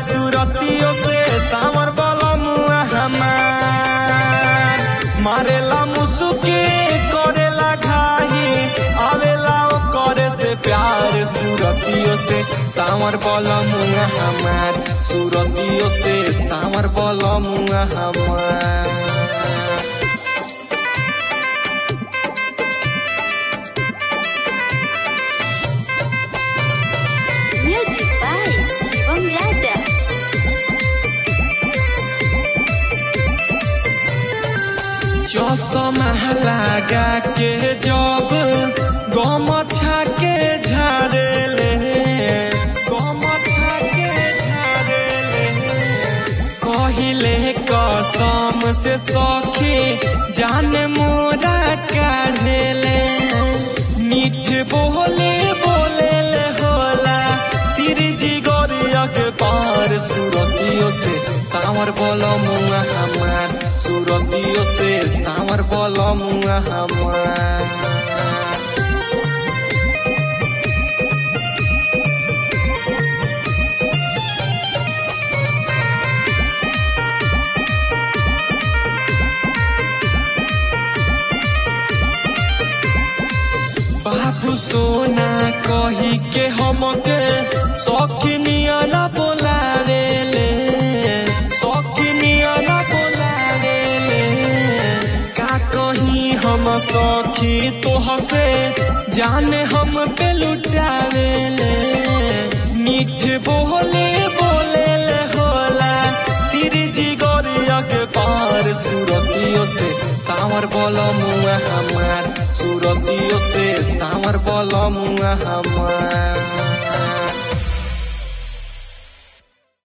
सुरतियों से सावर बलमुआ हमार मारेला मुसुकी करेला घाही आवेला ओ करे से प्यार सुरतियों से सावर बलमुआ हमार सुरतियों से सावर बलमुआ हमार Music by Shivam Raja. चौसमा लगा के जब गम के झाड़ेले गम के झाड़ेले कहिले कसम से सखी जान मोरा काढ़ेले मीठ बोले बोले होला तिरजी गोरिया के पार सुरतियों से सावर बोलो मुआ हमार सुरतियों से सावर बोलो मुआ हमार बाबू सोना कही के हमके शौकीनिया ना बोलावेले शौकीनिया ना बोलावेले का कही हम सखी तोह से जाने हम पे लुटावेले मीठ बोले बोले ले होला तिरजी गोरिया के पार सुरतियों से सावर बोलो मुआ हमार सुरतियों से सावर बोलो मुआ हमार